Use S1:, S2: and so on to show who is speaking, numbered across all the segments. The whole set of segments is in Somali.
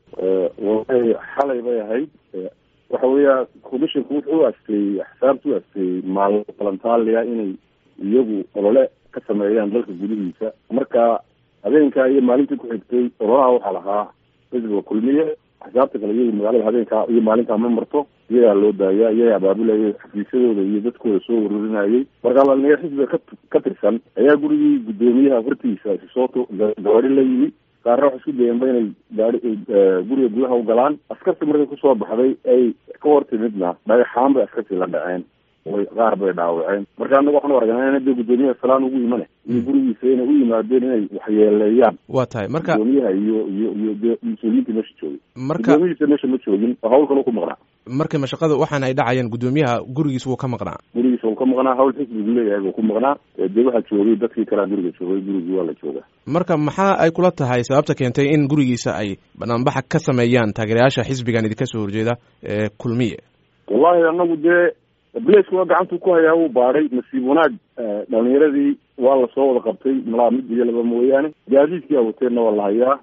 S1: wallahi xalay bay ahayd waxa weeya commissionku wuxuu u asteeyey axsaabta u asteeyey maalmo balantaaliya inay iyagu olole ka sameeyaan dalka gudihiisa marka habeenkaa iyo maalintii ku xigtay ololaha waxaa lahaa xisbiga kulmiye axsaabta kale iyagu magaalada habeenkaa iyo maalintaa ma marto iyagaa loo daaya iyaga abaabulayay xafiisyadooda iyo dadkooda soo ururinayay marka dhalinyaro xisbiga ka ka tirsan ayaa gurigii guddoomiyaha hortiisa isisoo gaari la yimi qaarna waxay isku dayeenba inay gaari guriga gudaha u galaan askarta markay kusoo baxday ay ka hor timidna dhagaxaan bay askartii la dhaceen way qaar bay dhaawaceen marka anaga waxaan aragnaa in de guddoomiyaha salaan ugu imane iyo gurigiisa inay u yimaadeen inay waxyeeleeyaan
S2: waa tahay marka
S1: guddoomiyaha iyo iyo iyo de mas-uuliyiinta meesha joogay
S2: marka
S1: guddoomiyihiisa meesha ma joogin oo hawl kale ku maqnaa
S2: marka mashaqada waxaan ay dhacayeen guddoomiyaha gurigiis wuu ka maqnaa
S1: gurigiisa uu ka maqnaa hawl xisbigu leeyahay buu ku maqnaa dee waxaa joogay dadkii kalea guriga joogay gurigii waa la joogaa
S2: marka maxaa ay kula tahay sababta keentay in gurigiisa ay banaanbaxa ka sameeyaan taageerayaasha xisbigan idinka soo horjeeda ee kulmiye
S1: wallahi anagu dee blaceka waa gacantu ku hayaa wuu baadhay nasiib wanaag dhalinyaradii waa lasoo wada qabtay malaa mid iyo laba mooyaane gaadiidkii awateenna waa la hayaa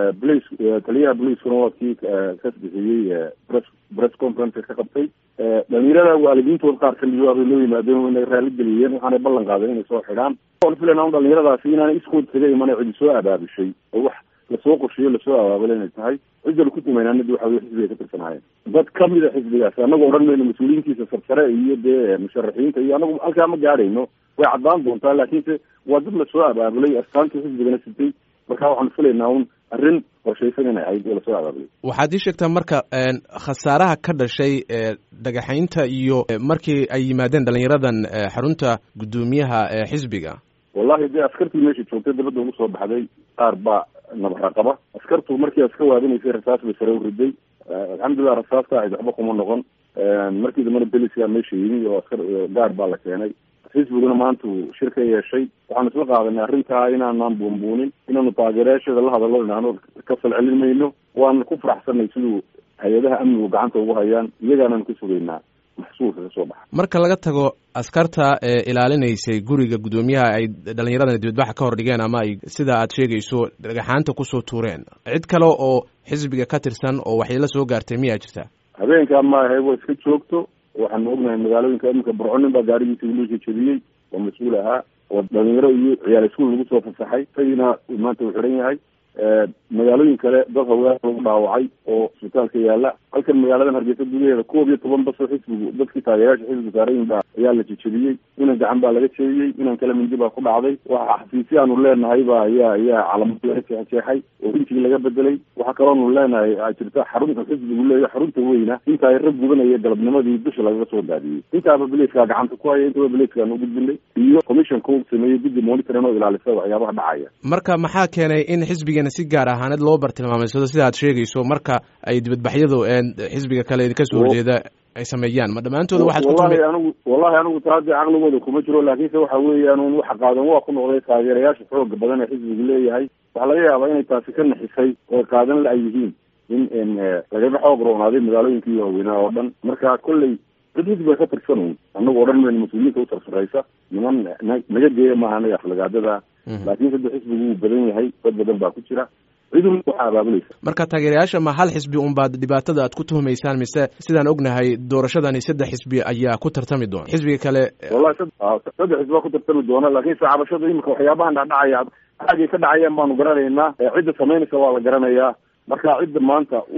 S1: blace taliyaha blacekuna waa kii ka bixiyey press press conference ka qabtay dhalinyarada waalidiintood qaar kamid waabay loo yimaadeen inay raali geliyeen waxaanay ballan qaadeen inay soo xidhaan waan filayna dhalinyaradaasi inaanay iskood kaga imanay cidi soo abaabishay oo wax lasoo qorsheeyo lasoo abaabulay inay tahay cidda laku tumaynanadi waxa wey xisbiga ka tirsanaayeen dad kamida xisbigaasi annaga odhan mayno mas-uuliyiintiisa sarsare iyo dee musharaxiinta iyo anagu halkaa ma gaadhayno way caddaan doontaa laakiinse waa dad lasoo abaabulay astaantii xisbigana sitay marka waxaanu filaynaa un arrin qorshaysan inay ahayd oo lasoo abaabulay
S2: waxaad ii sheegtaa marka khasaaraha ka dhashay dhagaxaynta iyo markii ay yimaadeen dhalinyaradan xarunta guddoomiyaha xisbiga
S1: wallahi dee askartii meesha joogtay dabadda ugu soo baxday qaar baa nabaraqaba askartu markii aska waadinaysay rasaas bay sare u riday alxamdulilah rasaasta ahayd waxba kuma noqon markii dambana beliska meesha yimi oo askar gaar baa la keenay xisbiguna maanta uu shir ka yeeshay waxaanu isla qaadanay arrintaa inaanaan buunbuunin inaanu taageerayaasheeda la hadallo inaanu ka falcelin mayno waana ku faraxsanay siduu hay-adaha amnigu gacanta ugu hayaan iyagaanaan ka sugaynaa maxsuulka ka soo baxa
S2: marka laga tago askarta ee ilaalinaysay guriga guddoomiyaha ay dhalinyaradan dibadbaxa ka hor dhigeen ama ay sida aad sheegayso dhagaxaanta kusoo tuureen cid kale oo xisbiga ka tirsan oo waxyeelo soo gaartay miyaa jirta
S1: habeenkaa maahay waa iska joogto waxaanu ognahay magaalooyinka iminka barconin baa gaarigiisa wiilisha jebiyey oo mas-uul ahaa oo dhalinyaro iyo ciyaal iskuul lagu soo fasaxay isagina maanta uu xidhan yahay magaalooyin kale dad haween lagu dhaawacay oo isbitaalka yaala halkan magaaladan hargeysa gudaheeda koob iyo toban baso xisbigu dadkii taageerayaasha xisbiga saarayin baa ayaa la jejebiyey inan gacan baa laga jeediyey inan kale mindi baa ku dhacday waxa xafiisya aanu leenahay ba ayaa ayaa calamad laga jeexjeexay oo rinjigi laga bedelay waxaa kaloonu leenahay a jirta xarunta xisbigu leeya xarunta weyna inta ay rag gubanaya galabnimadii dusha lagaga soo daadiyey intaaba beleyskaa gacanta ku haya intaba beleyskaan u gudbinay iyo commissionka u sameeyey guddi monitorin oo ilaalisa waxyaabaha dhacaya
S2: marka maxaa keenay in xisbigana si gaar ahaaneed loo bartilmaamaysado sida aad sheegayso marka ay dibadbaxyadu xisbiga kale idinka soo horjeeda ay sameeyaan ma dhammaantooda waxaad
S1: wallahi anigu wallahi anigu taa dee caqligooda kuma jiro laakiinse waxa weeyaan un waxa qaadan waa ku noqday taageerayaasha xooga badan ee xisbigu leeyahay waxaa laga yaabaa inay taasi ka naxisay oo qaadan la ay yihiin in lagaga xoog roonaaday magaalooyinkii waaweynaa oo dhan marka kolley dad xisbiga ka tirsan un anagu odhan mayno mas-uuliyiinta u sarsaraysa niman naga geeya maaha anaga aflagaadada laakiin sadde xisbigu wuu badan yahay dad badan baa ku jira cidun waxaa abaabulaysa
S2: marka taageerayaasha ma hal xisbi unbaad dhibaatada aad ku tuhumaysaan mise sidaan ognahay doorashadani saddex xisbi ayaa ku tartami doona xisbiga kale
S1: wallahi saddex xisbi baa ku tartami doona laakiin se cabashada imika waxyaabahan dhacdhacaya aagay ka dhacayaan baanu garanaynaa cidda samaynaysa waa la garanayaa marka cidda maanta u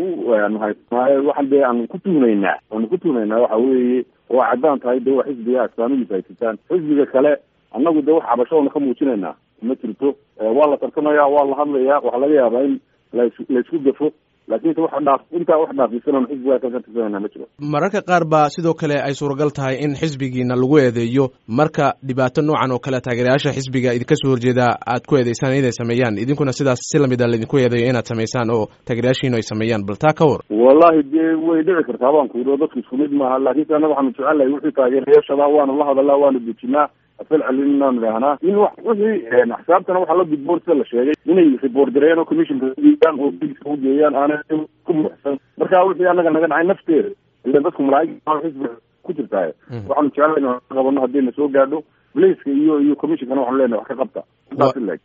S1: waxaan dee aan ku tuhnaynaa aanu ku tuhnaynaa waxa weeye waa caddaan tahay de waa xisbiga astaamihiisa haysataan xisbiga kale annagu de wax cabashadoona ka muujinaynaa ma jirto waa la tartamaya waa la hadlaya waxaa laga yaabaa in las laisku gafo laakiinse wax dhaaf intaa wax dhaafisan xisbigaa ka tirsanayna ma jiro
S2: mararka qaar baa sidoo kale ay suuragal tahay in xisbigiina lagu eedeeyo marka dhibaato noocan oo kale taageerayaasha xisbiga idinka soo horjeeda aad ku eedeysaan inay sameeyaan idinkuna sidaas si lamid a laydinku eedeeyo inaad samaysaan oo taageerayaashiinu ay sameeyaan bal taa ka war
S1: wallahi dee way dhici kartaa baan ku yidhi oo dadku isku mid maaha laakiinse annaga waxaanu jecelnahay wixii taageerayaashada waanu la hadalaa waanu dejinaa afal celin inaanu idhahnaa in w wixii axsaabtana waxaa la gudboon sida la sheegay inay report gareeyaan oo commissionka ugeeyaan oo biliska ugeeyaan aanay ku muxsan marka wixii annaga naga dhacay nafteeda ila dadku malaa'ig xisbiga ku jirtaaye waxaanu jecelnahay inaan qabano haddii na soo gaadho blaceka iyo iyo commissionkana waxaanu leenahay wax ka qabta